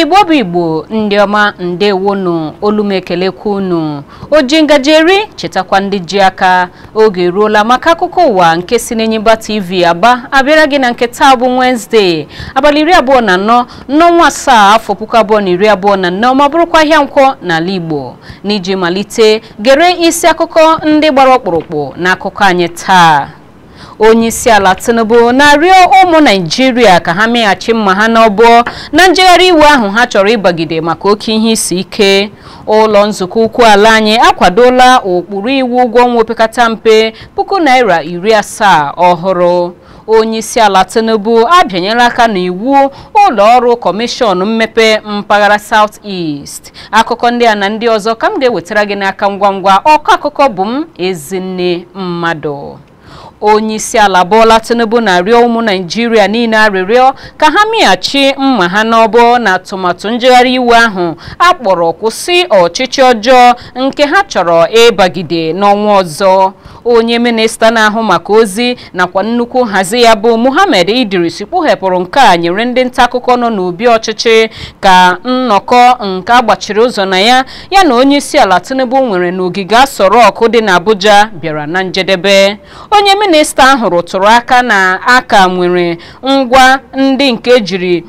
igbo bụ igbo ndị ọma ndewonu olumekelekwa unu oji ngaji eri chetakwa ndị ji aka oge eruola maka akụkọ ụwa nke si n'Enyimba TV aba abịara gị na nke taa bụ Wednesday abalị iri abụọ na anọ n'ọnwa asaa afọ puku abụọ na iri abụọ na anọ ma bụrụkwa ahịa nkwọ n'ala igbo n'iji malite gere isi akụkọ ndị gbara ọkpụrụkpụ n'akụkọ anyị taa onye isi ala tinubu na-arịọ ụmụ naijiria ka ha meghachi mma ha n'ọbọ na njegharị iwe ahụ ha chọrọ ịbagide maka oke ihe isi ike ụlọ nzukọ ukwu ala anyị akwadola ụkpụrụ iwu ụgwọ ọnwa opekata mpe puku naira iri asaa ọhụrụ onye isi ala tinubu abịanyela aka n'iwu ụlọ ọrụ kọmishọn mmepe mpaghara south east akụkọ ndị a na ndị ọzọ ka m ga-ewetara gị n'aka ngwa ngwa ọkọ akụkọ bụ m ezinne mmadụ onye isi ala Bola Tinubu na-arịọ ụmụ Naịjirịa niile arịrịọ ka ha mịghachi mma ha n'ọbọ na atụmatụ njegharị iwe ahụ akpọrọ kwụsị ọchịchị ọjọọ nke ha chọrọ ịbagide n'ọnwa ọzọ onye minista na-ahụ maka ozi nakwa nnukwu nhazi ya bụ Muhammad Idris kpughepụrụ nke a nyere ndị nta akụkọ nọ n'obi ọchịchị ka nnọkọ nke agbachiri ụzọ na ya ya na onye isi ala Tinubu nwere n'ogige asọrọ ọkụ dị n'Abuja bịara na njedebe onye minista ahụ rụtụrụ aka na aka nwere ngwa ndị nke jiri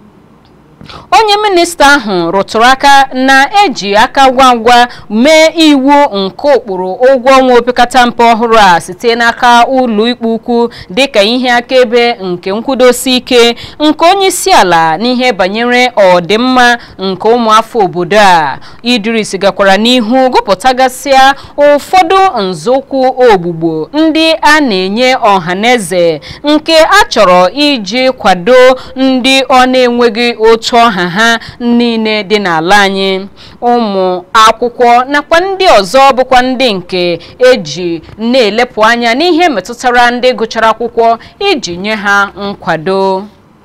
onye minista ahụ rụtụrụ aka na-eji aka ngwa ngwa mee iwu nke ụkpụrụ ụgwọ ọnwa opekata mpe ọhụrụ a site n'aka ụlọ ikpe ukwu dịka ihe akaebe nke nkwudosi ike nke onye isi ala n'ihe banyere ọdịmma nke ụmụafọ obodo a Idris gakwara n'ihu gụpụtagasịa ụfọdụ nzọụkwụ ogbugbo ndị a na-enye ọhaneze nke a chọrọ iji kwado ndị ọ na-enweghị otu ọha ha niile dị n'ala anyị ụmụ akwụkwọ nakwa ndị ọzọ bụkwa ndị nke eji na-elepụ anya n'ihe metụtara ndị gụchara akwụkwọ iji nye ha nkwado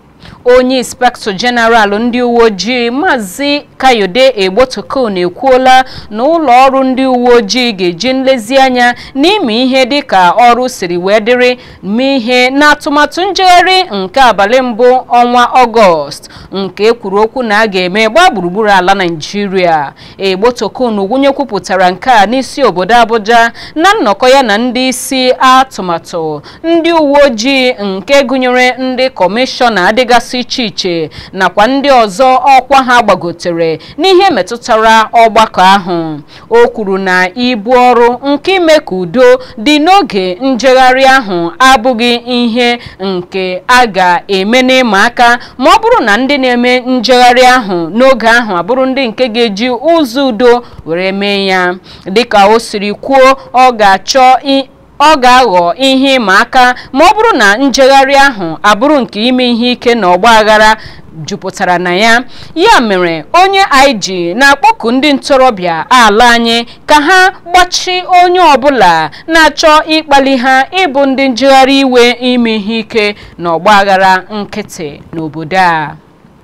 onye inspektọ jeneral ndị uwe ojii maazị kayode egbotokon ekwuola na ụlọ ọrụ ndị uwe ojii ga-eji nlezianya n'ime ihe dịka ọrụ siri wee dịrị mee ihe n'atụmatụ njegharị nke abalị mbụ ọnwa ọgọst nke ekwuru okwu na a ga-eme gbaa gburugburu ala naijiria egbotokon gwunye kwupụtara nke a n'isi obodo abuja na nnọkọ ya na ndị isi atụmatụ ndị uwe ojii nke gụnyere ndị kọmishọna adịgasị iche iche nakwa ndị ọzọ ọkwa ha gbagotere n'ihe metụtara ọgbakọ ahụ o kwuru na ibu ọrụ nke ime ka udo dị n'oge njegharị ahụ abụghị ihe nke a ga-eme n'ịma aka ma ọ bụrụ na ndị na-eme njegharị ahụ n'oge ahụ abụrụ ndị nke ga-eji ụzọ udo were mee ya dịka o siri kwuo ọ ga-achọ ọ ga-aghọ ihe ịma aka ma ọ bụrụ na njegharị ahụ abụrụ nke ime ihe ike na ọgba aghara jupụtara na ya ya mere onye IG na-akpọku ndị ntorobịa ala anyị ka ha gbachi onye ọbụla na-achọ ịkpali ha ịbụ ndị njegharị iwe ime ihe ike na ọgba aghara nkịtị n'obodo a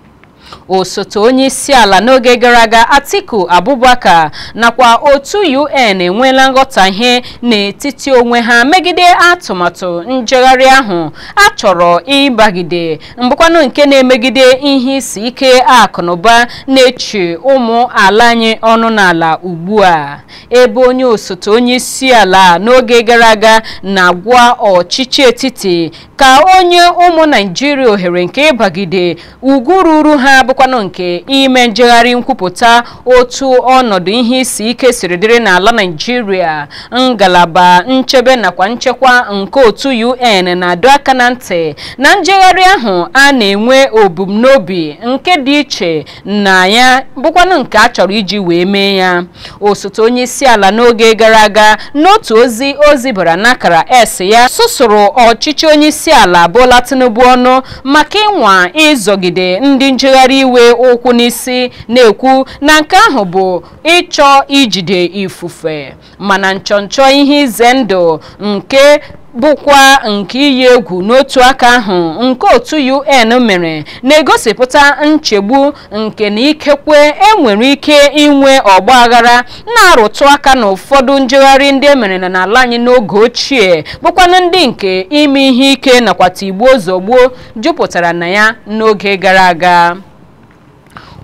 osote onye isi ala n'oge gara aga Atiku Abubakar nakwa otu UN enweela nghọtahie n'etiti onwe ha megide atụmatụ njegharị ahụ a chọrọ ịbagide mbụkwanụ nke na-emegide ihe isi ike akụnụba na-echi ụmụ ala anyị ọnụ n'ala ugbu a ebe onye osote onye isi ala n'oge gara aga na-agwa ọchịchị etiti ka onye ụmụ Naijiria ohere nke ịbagide ugwu ruru ha bụkwanụ nke ime njegharị nkwupụta otu ọnọdụ ihe isi ike siri dịrị n'ala Naịjirịa ngalaba nchebe nakwa nchekwa nke otu UN na-adọ aka na ntị na njegharị ahụ a na-enwe obumnobi nke dị iche na ya bụkwanụ nke a chọrọ iji wee mee ya osote onye isi ala n'oge gara aga n'otu ozi o zibara n'akara S ya susuru ọchịchị onye isi ala Bola Tinubu ọnụ maka ịnwa ịzọgide ndị njegharị iwe ụkwụ n'isi na-ekwu na nke ahụ bụ ịchọ ijide ifufe mana nchọnchọ ihe ize ndụ nke bụkwa nke iyi egwu n'otu aka ahụ nke otu UN mere na-egosipụta nchegbu nke na ikekwe enwere ike inwe ọgba aghara na-arụtụ aka na ụfọdụ njegharị ndị emere na n'ala anyị n'oge ochie bụkwanụ ndị nke ime ihe ike nakwa tigbuo zọgbuo jupụtara na ya n'oge gara aga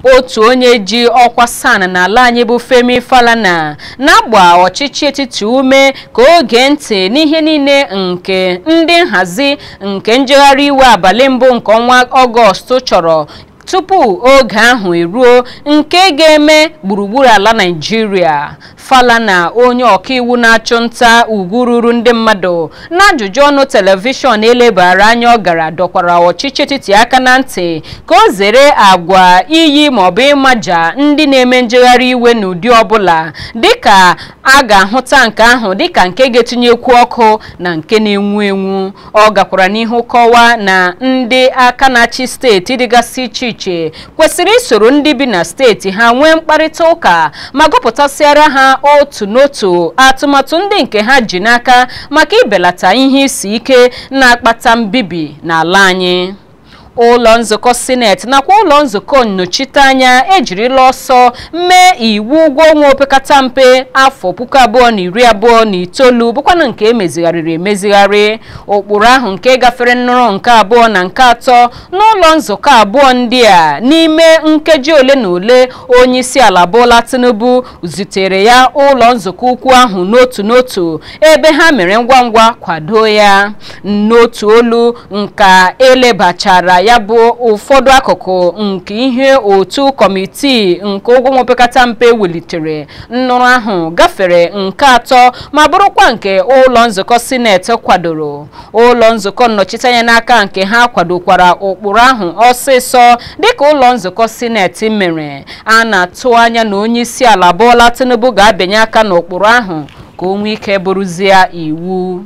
otu onye ji ọkwa san n'ala anyị bụ Femi Falana na-agba ọchịchị etiti ume ka oge ntị n'ihe niile nke ndị nhazi nke njegharị iwe abalị mbụ nke ọnwa ọgọst chọrọ tupu oge ahụ eruo nke ga-eme gburugburu ala Naịjirịa Falana onye ọkaiwu na-achụ nta ugwu ruru ndị mmadụ n'ajụjụ ọnụ telivishọn elebara anya ọ gara dọkwara ọchịchị etiti aka na ntị ka o zere agwa iyi maọbụ ịmaja ndị na-eme njegharị iwe n'ụdị ọbụla dịka a ga-ahụta nke ahụ dịka nke ga-etinyekwu ọkụ na nke na-enwu enwu ọ gakwara n'ihu kọwaa na ndị aka na-achị steeti dịgasị iche iche kwesịrị isoro ndị bi na steeti ha nwee mkparịta ụka ma gụpụtasịara ha otu n'otu atụmatụ ndị nke ha ji n'aka maka ibelata ihe isi ike na-akpata mbibi n'ala anyị ụlọ nzukọ sineti nakwa ụlọ nzukọ nnọchiteanya ejirila ọsọ mee iwu ụgwọ ọnwa opekata mpe afọ puku abụọ na iri abụọ na itoolu bụkwanụ nke emezigharịrị emezigharị ụkpụrụ ahụ nke gafere nnọrọ nke abụọ na nke atọ n'ụlọ nzukọ abụọ ndị a n'ime nkeji ole na ole onye isi ala Bola Tinubu zutere ya ụlọ nzukọ ukwu ahụ n'otu n'otu ebe ha mere ngwa ngwa kwado ya n'otu olu nka elebachara ya bụ ụfọdụ akụkụ nke ihe otu kọmitii nke ụgwọ nwa opekata mpe welitere nnụrụ ahụ gafere nke atọ ma bụrụkwa nke ụlọ nzukọ sineti kwadoro ụlọ nzukọ nnọchiteanya n'aka nke ha kwadokwara ụkpụrụ ahụ ọsịsọ dịka ụlọ nzukọ sineti mere a na-atụ anya na onye isi ala Bola Tinubu ga-abịanye aka n'ụkpụrụ ahụ ka o nwee ike bụrụzie iwu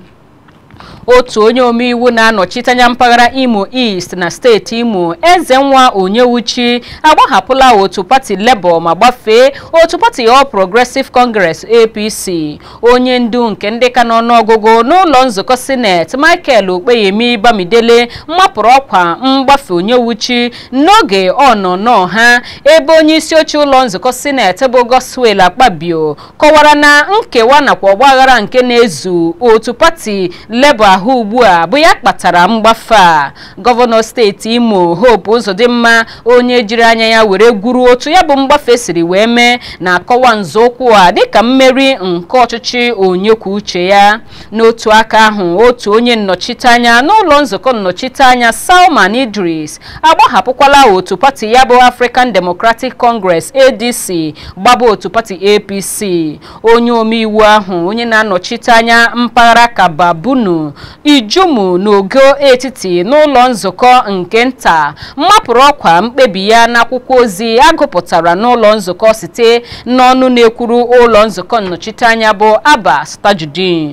otu onye omeiwu na-anọchite anya mpaghara imo east na steeti imo eze nwa onyewuchi agbahapụla otu pati labour ma gbafee otu pati all progressive congress apc onye ndu nke ndị ka n'ọnụọgụgụ n'ụlọ nzukọ sineti michael okpeyemi bamidele mapụrụ ọkwa mgbafe onyewuchi n'oge ọnọnọ ha ebe onye isi oche ụlọ nzukọ sineti bụ goswel akpabio kọwara na nkewa nakwa ọgbaghara nke na-ezu otu pati labour ahụ ugbu a bụ ya kpatara mgbafe a gọvanọ steeti imo hope ụzọdịmma onye jiri anya ya were gwuru otu ya bụ mgbafe siri wee mee na-akọwa nzọụkwụ a dịka mmeri nke ọchịchị onye kwuo uche ya n'otu aka ahụ otu onye nnọchiteanya n'ụlọ nzukọ nnọchiteanya salman idris agbahapụkwala otu pati ya bụ african democratic congress adc gbaba otu pati apc onye omeiwu ahụ onye na-anọchite anya mpaghara kababunu ijumu n'ogo etiti n'ụlọ nzukọ nke nta mmapụrụ ọkwa mkpebi ya n'akwụkwọ ozi agụpụtara n'ụlọ nzukọ site n'ọnụ na-ekwuru ụlọ nzukọ nnọchiteanya bụ Abbas Tajudeen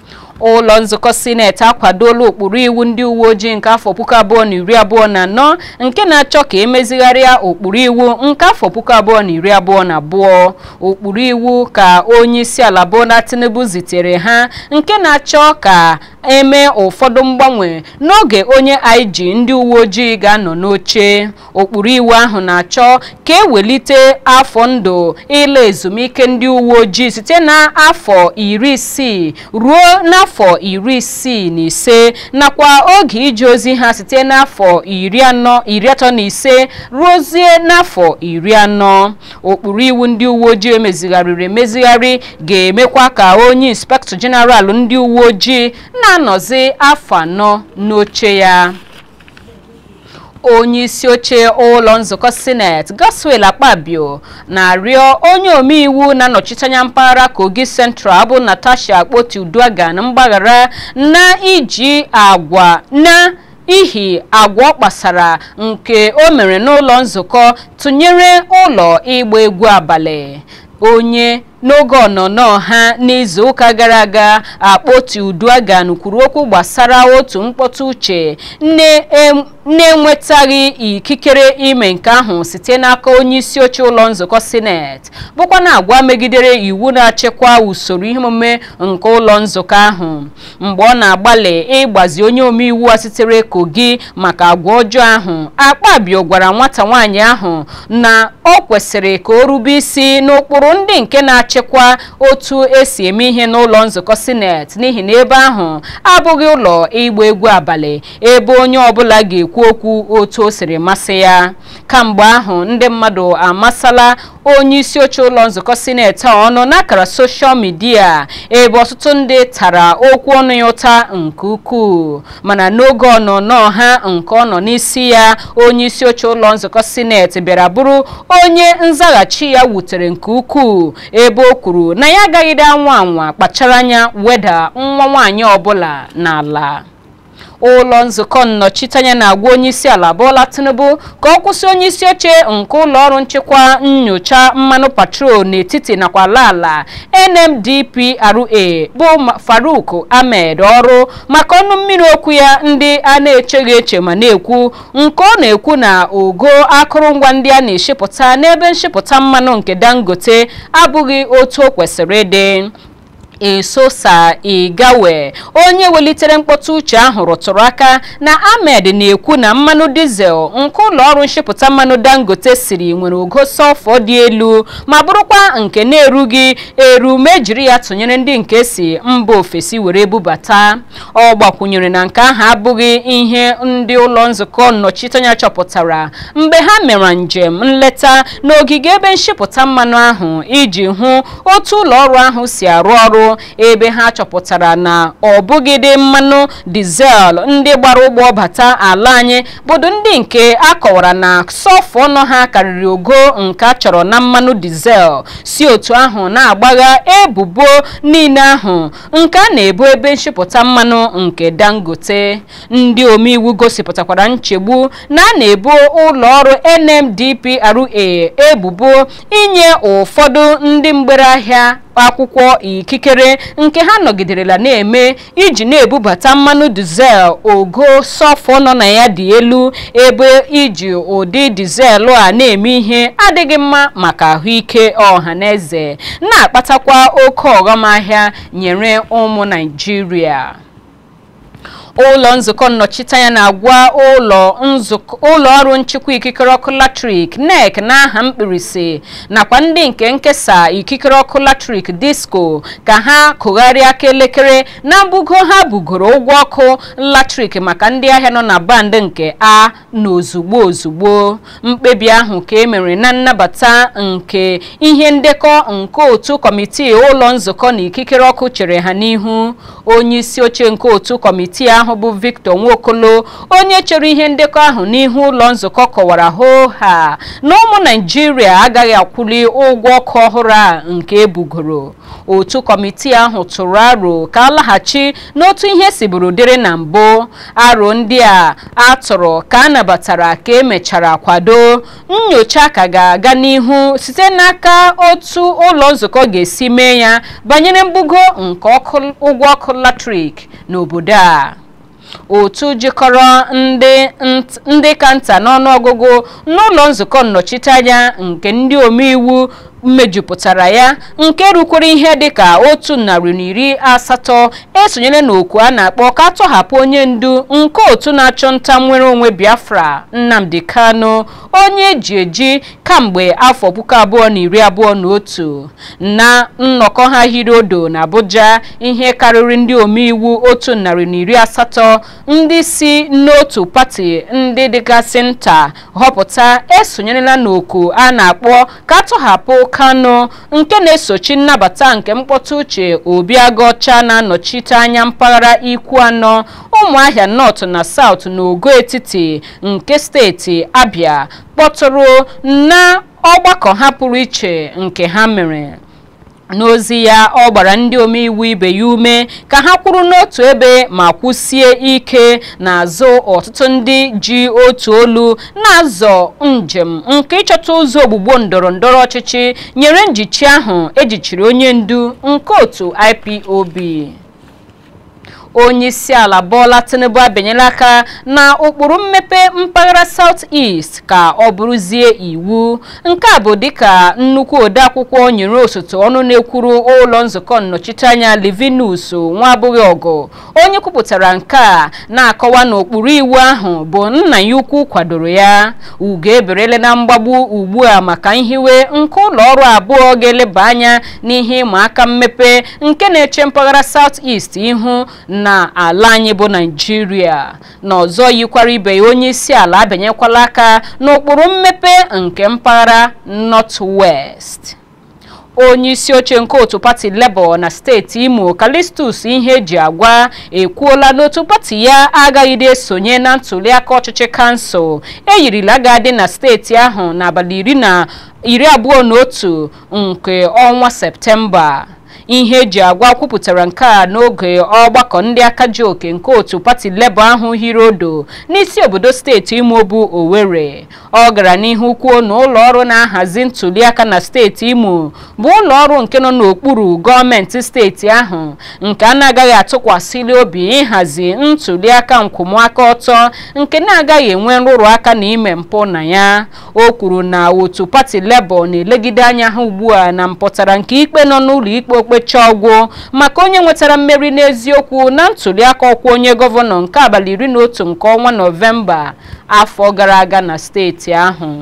ụlọ nzukọ sineti akwadola ụkpụrụ iwu ndị uwe ojii nke afọ puku abụọ na iri abụọ na anọ nke na-achọ ka emezigharịa ụkpụrụ iwu nke afọ puku abụọ na iri abụọ na abụọ ụkpụrụ iwu ka onye isi ala Bola Tinubu zitere ha nke na-achọ ka eme ụfọdụ mgbanwe n'oge onye IG ndị uwe ojii ga-anọ n'oche ụkpụrụ iwu ahụ na-achọ ka ewelite afọ ndụ ịla ezumike ndị uwe ojii site na afọ iri isii ruo n'afọ iri isii na ise nakwa oge ije ozi ha site n'afọ iri anọ iri atọ na ise ruozie n'afọ iri anọ ụkpụrụ iwu ndị uwe ojii emezigharịrị emezigharị ga-emekwa ka onye inspektọ jeneral ndị uwe ojii na-anọzi afọ anọ n'oche ya onye isi oche ụlọ nzukọ sineti Godswill Akpabio na-arịọ onye omeiwu na-anọchite anya mpaghara Kogi Central bụ Natasha Akpoti-Uduaghan mgbaghara na iji agwa na ihi agwa ọ kpasara nke o mere n'ụlọ nzukọ tụnyere ụlọ ịgba egwu abalị onye n'oge ọnọnọ ha n'izu ụka gara aga Akpoti-Uduaghan kwuru okwu gbasara otu mkpọtụ uche na-enwetaghị ikikere ime nke ahụ site n'aka onye isi oche ụlọ nzukọ sineti bụkwa na agwa megidere iwu na-achịkwa usoro ihe omume nke ụlọ nzukọ ahụ mgbe ọ na-agbalị ịgbazi onye omeiwu a sitere Kogi maka agwa ọjọọ ahụ Akpabio gwara nwata nwaanyị ahụ na ọ kwesịrị ka o rube isi n'ụkpụrụ ndị nke na-achị na-achịkwa otu esi eme ihe n'ụlọ nzukọ sineti n'ihi na ebe ahụ abụghị ụlọ ịgba egwu abalị ebe onye ọbụla ga-ekwu okwu otu o siri masị ya kamgbe ahụ ndị mmadụ amasala onye isi oche ụlọ nzukọ sineti a ọnụ n'akara soshal midia ebe ọtụtụ ndị tara okwu ọnụ ya ụta nke ukwuu mana n'oge ọnọnọ ha nke ọ nọ n'isi ya onye isi oche ụlọ nzukọ sineti bịara bụrụ onye nzaghachi ya wutere nke ukwuu ebe o kwuru na ya agaghịde anwa anwa kpachara anya weda nwa nwaanyị ọbụla n'ala ụlọ nzukọ nnọchiteanya na-agwa onye isi ala Bola Tinubu ka ọ kwụsị onye isi oche nke ụlọ ọrụ nchekwa nyocha mmanụ patrol n'etiti nakwa ala ala NMDPRA bụ Faruk Ahmed ọrụ maka ọnụ mmiri okwu ya ndị a na-echeghị eche ma na-ekwu nke ọ na-ekwu na ogo akụrụngwa ndị a na-eshipụta n'ebe nshipụta mmanụ nke Dangote abụghị otu o kwesịrị ịdị esosa igawe onye welitere mkpọtụ uche ahụ rụtụrụ aka na ahmed na-ekwu na mmanụ dizel nke ụlọ ọrụ nshipụta mmanụ dangote siri nwere ogo sọlfọ dị elu ma bụrụkwa nke na-erughị eru ma ejiri ya tụnyere ndị nke si mba ofesi were bubata ọ gbakwunyere na nke ahụ abụghị ihe ndị ụlọ nzukọ nnọchiteanya chọpụtara mgbe ha mere njem nleta n'ogige ebe nshipụta mmanụ ahụ iji hụ otu ụlọ ọrụ ahụ si arụ ọrụ ebe ha chọpụtara na ọ bụgịdị mmanụ dizel ndị gbara ụgbọ bata ala anyị bụdụ ndị nke a kọwara na sọfọ ọnụ ha karịrị ogo nke a chọrọ na mmanụ dizel si otu ahụ na-agbagha ebubo niile ahụ nke a na-ebu ebe nshipụta mmanụ nke dangote ndị omeiwu gosipụtakwara nchegbu na a na-ebu ụlọ ọrụ NMDPRA ebubo inye ụfọdụ ndị mgbere ahịa akwụkwọ ikikere nke ha nọgiderela na-eme iji na-ebubata mmanụ dizel ogo sọfọ nọ na ya dị elu ebe iji ụdị dizel a na-eme ihe adịghị mma maka ahụike ọha na eze na-akpatakwa oke ọghọm ahịa nyere ụmụ Naịjirịa ụlọ nzukọ nnọchiteanya na-agwa ụlọ ụlọ ọrụ nchịkwa ikikere ọkụ latrik NEC n'aha mkpirisi nakwa ndị nke nkesa ikikere ọkụ latrik disco ka ha kụgharịa aka elekere na mbugo ha bugoro ụgwọ ọkụ latrik maka ndị ahịa nọ na band nke a na ozugbo ozugbo mkpebi ahụ ka e mere na nnabata nke ihe ndekọ nke otu kọmitii ụlọ nzukọ na ikikere ọkụ chere ha n'ihu onye isi oche nke otu kọmitii ahụ ahụ bụ Victor Nwokolo onye chere ihe ndekọ ahụ n'ihu ụlọ nzukọ kọwara hoo ha na ụmụ Naịjirịa agaghị akwụli ụgwọ ọkụ ọhụrụ a nke ebugoro otu kọmitii ahụ tụrụ aro ka alaghachi n'otu ihe siburu dịrị na mbụ aro ndị a atụrụ ka a nabatara ka emechara kwado nyocha ka ga-aga n'ihu site n'aka otu ụlọ nzukọ ga-esi mee ya banyere mbugo nke ụgwọ ọkụ latrik n'obodo a otu jikọrọ ndị ka nta n'ọnụọgụgụ n'ụlọ nzukọ nnọchiteanya nke ndị omeiwu mmejupụtara ya nke rukwere ihe dịka otu narị na iri asatọ esonyere n'oku a na-akpọ ka atọhapụ onye ndu nke otu na-achọ nta nwere onwe Biafra Nnamdi Kanu onye eji eji kamgbe afọ puku abụọ na iri abụọ na otu na nnọkọ ha hiri odo na Abuja ihe karịrị ndị omeiwu otu narị na iri asatọ ndị si n'otu pati ndị dịgasị nta họpụta esonyerela n'oku a na-akpọ ka atọhapụ Kanu nke na-esochi nnabata nke mkpọtụ uche Obiagọcha na-anọchite anya mpaghara ikwu anọ ụmụahịa North na South na ogo etiti nke steeti Abia kpọtụrụ na ọgbakọ ha pụrụ iche nke ha mere n'ozi ya ọ gbara ndị omeiwu ibe ya ume ka ha kwụrụ n'otu ebe ma kwụsie ike n'azụ ọtụtụ ndị ji otu olu na-azọ njem nke ịchọta ụzọ ogbugbo ndọrọ ndọrọ ọchịchị nyere njichi ahụ ejichiri onye ndu nke otu IPOB onye isi ala Bola Tinubu abịanyela aka na ụkpụrụ mmepe mpaghara South East ka ọ bụrụzie iwu nke a bụ dịka nnukwu odeakwụkwọ nyere osote ọnụ na-ekwuru ụlọ nzukọ nnọchiteanya Livinus Nwabụghị ọgụ onye kwupụtara nke a na-akọwa na ụkpụrụ iwu ahụ bụ nna ya ukwu kwadoro ya ugo eberele na mgbagbu ugbu a maka nhiwe nke ụlọ ọrụ abụọ ga-eleba anya n'ihe ịma aka mmepe nke na-eche mpaghara South East ihu na ala anyị bụ Naijiria na ọzọ yikwara ibe ya onye isi ala abịanyekwala aka n'ụkpụrụ mmepe nke mpaghara North West onye isi oche nke otu pati Labour na steeti Imo Calistus ihe eji agwa ekwuola n'otu pati ya agaghịde esonye na ntuliaka ọchịchị kansụl eyirila ga-adị na steeti ahụ n'abalị iri na iri abụọ na otu nke ọnwa Septemba ihe eji agwa kwupụtara nke a n'oge ọgbakọ ndị aka ji oke nke otu pati Labour ahụ hiri odo n'isi obodo steeti Imo bụ Owerri ọ gara n'ihu kwuo na ụlọ ọrụ na-ahazi ntuliaka na steeti Imo bụ ụlọ ọrụ nke nọ n'okpuru gọọmenti steeti ahụ nke a na-agaghị atụkwasịli obi ịhazi ntuliaka nkwụmaka ọtọ nke na-agaghị enwe nrụrụ aka na ime mpụ na ya o kwuru na otu pati Labour na-elegide anya ha ugbu a na mpụtara nke ikpe nọ n'ụlọ ikpe okpecha ọgwụ maka onye nwetara mmeri n'eziokwu na ntuliaka ọkwa onye gọvanọ nke abalị iri na otu nke ọnwa nọvemba afọ gara aga na steeti ahụ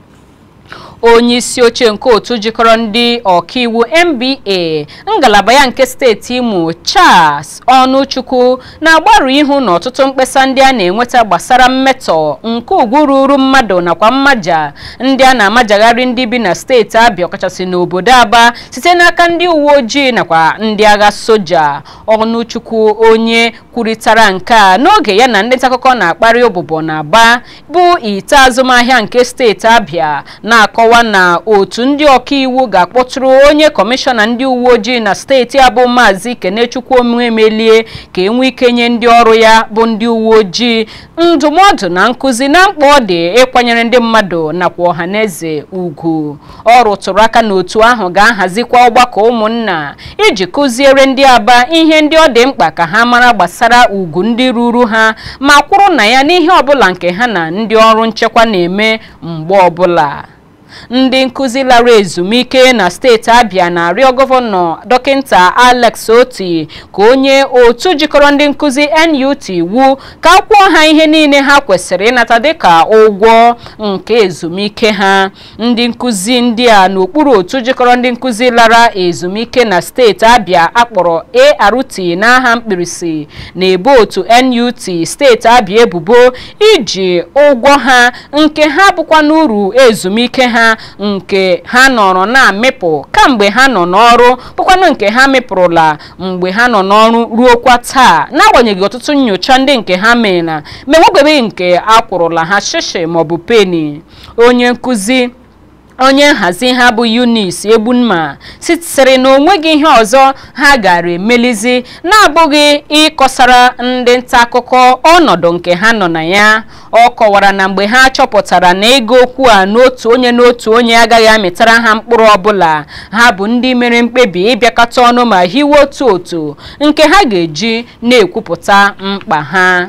onye isi oche nke otu jikọrọ ndị ọkaiwu NBA ngalaba ya nke steeti Imo Charles Ọnụchukwu na-agbarụ ihu na ọtụtụ mkpesa ndị a na-enweta gbasara mmetọ nke ugwu ruru mmadụ nakwa mmaja ndị a na-amajagharị ndị bi na steeti Abịa ọkachasị n'obodo Aba site n'aka ndị uwe ojii nakwa ndị agha soja Ọnụchukwu onye kwurịtara nke a n'oge ya na ndị ntaakụkọ na-akparị ụbụbọ na Aba bụ ite azụmahịa nke steeti Abịa na-akọwa na otu ndị ọkaiwu ga-akpọtụrụ onye kọmishọna ndị uwe ojii na steeti abụ maazị Kenechukwu Omemelie ka enwee ike nye ndị ọrụ ya bụ ndị uwe ojii ndụmọdụ na nkụzi na mkpa ọ dị ịkwanyere ndị mmadụ nakwa ọhaneze ugwu ọ rụtụrụ aka na otu ahụ ga-ahazikwa ọgbakọ ụmụnna iji kụziere ndị aba ihe ndị ọ dị mkpa ka ha mara gbasara ugwu ndị ruru ha ma kwụrụ na ya n'ihe ọbụla nke ha na ndị ọrụ nchekwa na-eme mgbe ọbụla ndị nkụzi lara ezumike na steeti abịa na-arịọ gọvanọ dọkịta alex oti ka onye otu jikọrọ ndị nkụzi nut wu ka akwụọ ha ihe niile ha kwesịrị ịnata dịka ụgwọ nke ezumike ha ndị nkụzi ndị a n'okpuru otu jikọrọ ndị nkụzi lara ezumike na steeti abịa akpọrọ art n'aha mkpirisi na-ebo otu nut steeti abịa ebubo iji ụgwọ ha nke ha bụkwa n'uru ezumike ha nke ha nọrọ na-amịpụ kamgbe ha nọ n'ọrụ bụkwanụ nke ha mịpụrụla mgbe ha nọ n'ọrụ ruokwa taa n'agbanyeghị ọtụtụ nyocha ndị nke ha meela ma enwebeghị nke akwụrụla ha shishi maọbụ peni onye nkụzi onye nhazi ha bụ Eunice Egbunma sịrị na onweghị ihe ọzọ ha gara emelizi na-abụghị ịkọsara ndị nta akụkọ ọnọdụ nke ha nọ na ya ọ kọwara na mgbe ha chọpụtara na ego okwu a n'otu onye n'otu onye agaghị amịtara ha mkpụrụ ọbụla ha bụ ndị mere mkpebi ịbịakọta ọnụ ma hiwe otu otu nke ha ga-eji na-ekwupụta mkpa ha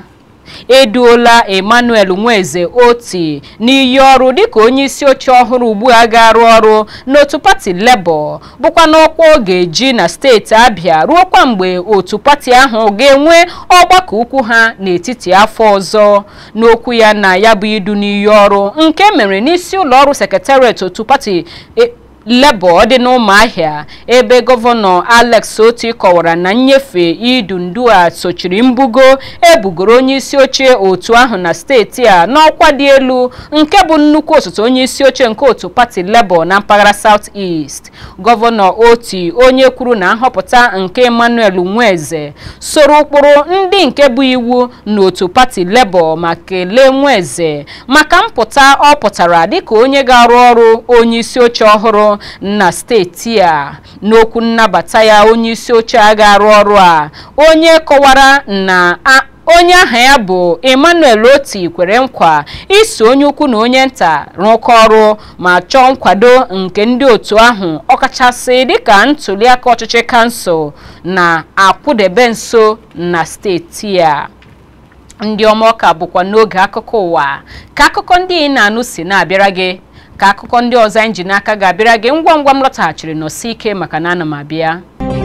eduola emmanuel nweze oti n'iyi ọrụ dịka onye isi oche ọhụrụ ugbu a ga-arụ ọrụ n'otu pati Labour bụkwa n'ọkwa ọ ga-eji na steeti abịa ruokwa mgbe otu pati ahụ ga-enwe ọgbakọ ukwu ha n'etiti afọ ọzọ n'okwu ya na ya bụ idu n'iyi ọrụ nke mere n'isi ụlọ ọrụ sekretariat otu pati Labour dị n'ụmụahịa ebe gọvanọ Alex Oti kọwara na nnyefe idu ndu a sochiri mbugo ebugoro onye isi oche otu ahụ na steeti a n'ọkwa dị elu nke bụ nnukwu osote onye isi oche nke otu pati Labour na mpaghara South East gọvanọ Oti onye kwuru na nhọpụta nke Emmanuel Nweze soro ụkpụrụ ndị nke bụ iwu n'otu pati Labour ma kelee Nweze maka mpụta ọ pụtara dịka onye ga-arụ ọrụ onye isi oche ọhụrụ na steeti a n'okwu nnabata ya onye isi oche a ga-arụ ọrụ a onye kọwara na onye aha ya bụ emmanuel oti kwere nkwa iso onye ukwu na onye nta rụkọ ọrụ ma chọọ nkwado nke ndị otu ahụ ọkachasị dịka ntuliaka ọchịchị kansụl na-akwụdebe nso na steeti a ndị ọma ọka bụkwa n'oge akụkọ ụwa ka akụkọ ndị ị na-anụ si na-abịara gị ka akụkọ ndị ọzọ anyị ji n'aka ga-abịara gị ngwa ngwa m lọtaghachiri n'osi ike maka na ana m abịa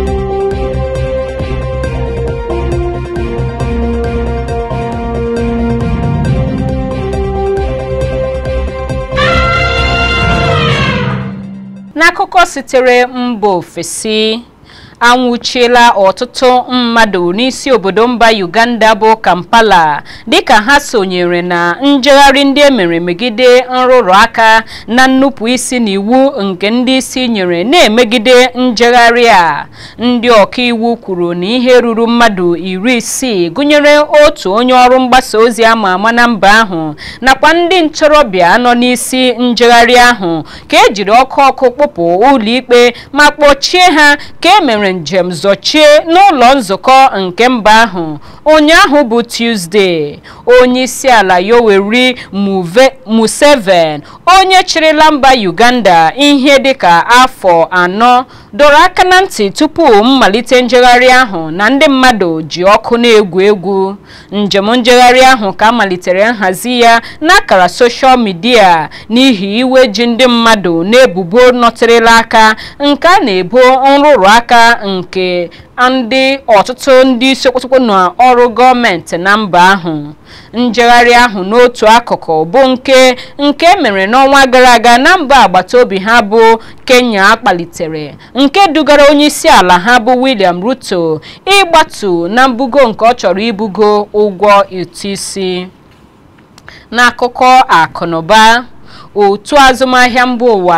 n'akụkọ sitere mba ofesi anwụchiela ọtụtụ mmadụ n'isi obodo mba uganda bụ kampala dịka ha sonyere na njegharị ndị emere megide nrụrụ aka na nnupụ isi n'iwu nke ndị isi nyere na-emegide njegharị a ndị ọkaiwu kwuru na ihe ruru mmadụ iri isii gụnyere otu onye ọrụ mgbasa ozi ama ama na mba ahụ nakwa ndị ntorobịa nọ n'isi njegharị ahụ ka ejiri ọkụ ọkụ kpụpụ ụlọikpe ma kpọchie ha ka e mere njem zọchie n'ụlọ nzukọ nke mba ahụ ụnyaahụ bụ Tuesday onye isi ala Yoweri Museveni onye chịrịla mba Uganda ihe dịka afọ anọ dọrọ aka na ntị tupu mmalite njegharị ahụ na ndị mmadụ ji ọkụ na-egwu egwu njem njegharị ahụ ka malitere nhazi ya n'akara soshal midia n'ihi iwe ji ndị mmadụ na-ebubo nọtịrịla aka nke a na-ebo nrụrụ aka nke ndị ọtụtụ ndị isi okpotokpo n'ọrụ gọọmenti na mba ahụ njegharị ahụ n'otu akụkụ bụ nke nke mere n'ọnwa gara aga na mba agbata obi ha bụ Kenya kpalitere nke dugara onye isi ala ha bụ William Ruto ịgbatu na mbugo nke ọ chọrọ ibugo ụgwọ ụtụ isi n'akụkọ akụnụba otu azụmahịa mba ụwa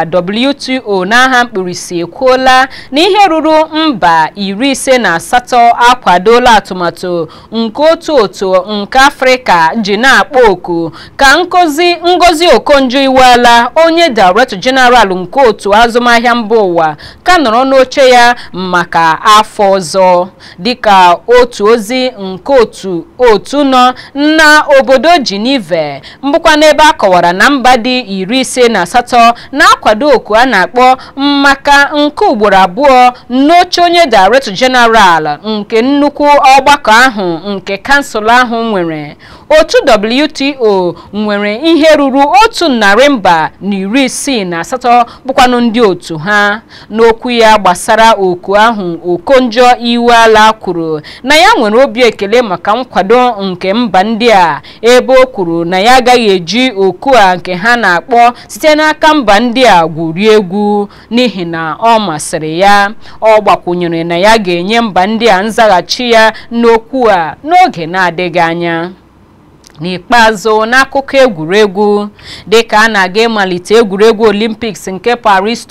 WTO n'aha mkpirisi ekwuola na ihe ruru mba iri ise na asatọ akwadola atụmatụ nke otu otu nke afrịka ji na-akpọ oku ka nkozi ngozi okonjo iweala onye director general nke otu azụmahịa mba ụwa ka nọrọ n'oche ya maka afọ ọzọ dịka otu ozi nke otu otu nọ na obodo Geneva mbụkwa n'ebe a kọwara na mba dị iri ise na asatọ na-akwado oku a na-akpọ maka nke ugboro abụọ n'oche onye director general nke nnukwu ọgbakọ ahụ nke kansụl ahụ nwere otu WTO nwere ihe ruru otu narị mba na iri isii na asatọ bụkwanụ ndị otu ha n'okwu ya gbasara oku ahụ okonjo iweala kwuru na ya nwere obi ekele maka nkwado nke mba ndị a ebe o kwuru na ya agaghị eji oku a nke ha na-akpọ site n'aka mba ndị a gwurie egwu n'ihi na ọ masịrị ya ọ gbakwunyere na ya ga-enye mba ndị a nzaghachi ya n'okwu a n'oge na-adịghị anya n'ikpeazụ n'akụkọ egwuregwu dịka a na-aga ịmalite egwuregwu Olympics nke Paris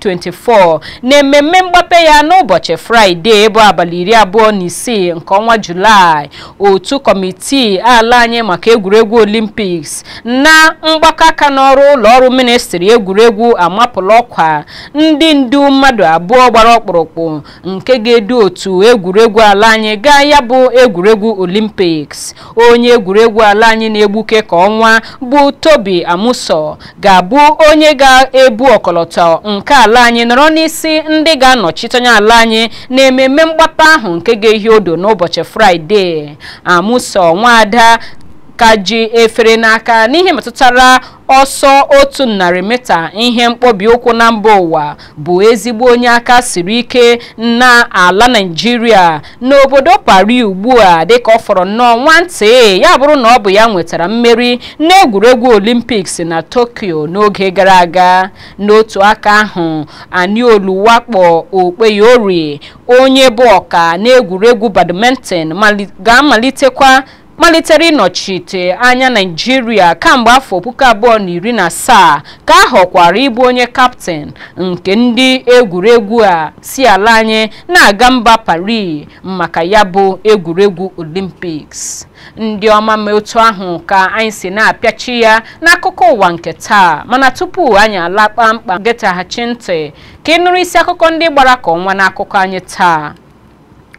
2024 na ememme mgbape ya n'ụbọchị Fraịde bụ abalị iri abụọ na isii nke ọnwa Julaị otu kọmitii ala anyị maka egwuregwu Olympics na mgbakọ aka n'ọrụ ụlọ ọrụ ministri egwuregwu amapụla ọkwa ndị ndu mmadụ abụọ gbara ọkpụrụkpụ nke ga-edu otu egwuregwu ala anyị gaa ya bụ egwuregwu Olympics onye egwuregwu ala anyị na-egbuke ka ọnwa bụ Tobi Amuso ga-abụ onye ga-ebu ọkọlọtọ nke ala anyị nọrọ n'isi ndị ga-anọchite anya ala anyị na ememme mgbapa ahụ nke ga-ehi odo n'ụbọchị Fraịde Amuso nwaada ka ji efere n'aka n'ihe metụtara ọsọ otu narị mita ihe mkpọbi ụkwụ na mba ụwa bụ ezigbo onye aka siri ike na ala Naịjirịa n'obodo Paris ugbu a dịka ọ fọrọ nnọọ nwantị ya bụrụ na ọ bụ ya nwetara mmeri n'egwuregwu Olympics na Tokyo n'oge gara aga n'otu aka ahụ Aniolu Wakpo Okpeyori onye bụ ọka n'egwuregwu badminton ga-amalitekwa malitere ịnọchite anya naijiria kamgbe afọ puku abụọ na iri na asaa ka a họkwara ịbụ onye kaptịn nke ndị egwuregwu a si ala anyị na-aga mba Paris maka ya bụ egwuregwu Olympics ndị ọma ma otu ahụ ka anyị si na-apịachi ya n'akụkọ ụwa nke taa mana tupu anyị ala kpamkpam getaghachi ntị ka ị nụrụ isi akụkọ ndị gbara ka ọnwa n'akụkọ anyị taa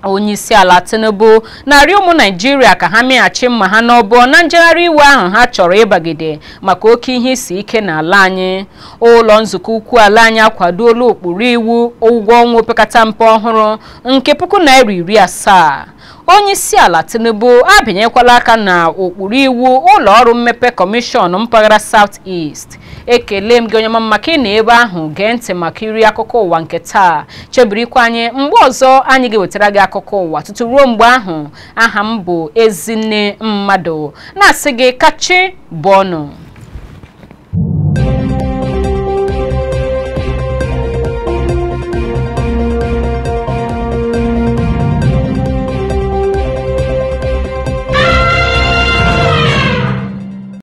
onyeisi ala tinubu na-arịọ ụmụ naijiria ka ha meghachi mma ha n'ọbọ na njegharị iwe ahụ ha chọrọ ịbagide maka oke ihe isi ike n'ala anyị ụlọ nzukọ ukwu ala anyị akwadola ụkpụrụ iwu ụgwọ ọnwa opekata mpe ọhụrụ nke puku naira iri asaa onyeisi ala tinubu abịanyekwala aka na ụkpụrụ iwu ụlọ ọrụ mmepe kọmishọn mpaghara south east ekele m gị onye mama maka ị na ebe ahụ gee ntị maka iri akụkọ ụwa nke taa chebirikwa anyị mgbe ọzọ anyị ga-ewetara gị akụkọ ụwa tutu ruo mgbe ahụ aha m bụ ezinne mmadụ na-asị gị kachi bụ ọnụ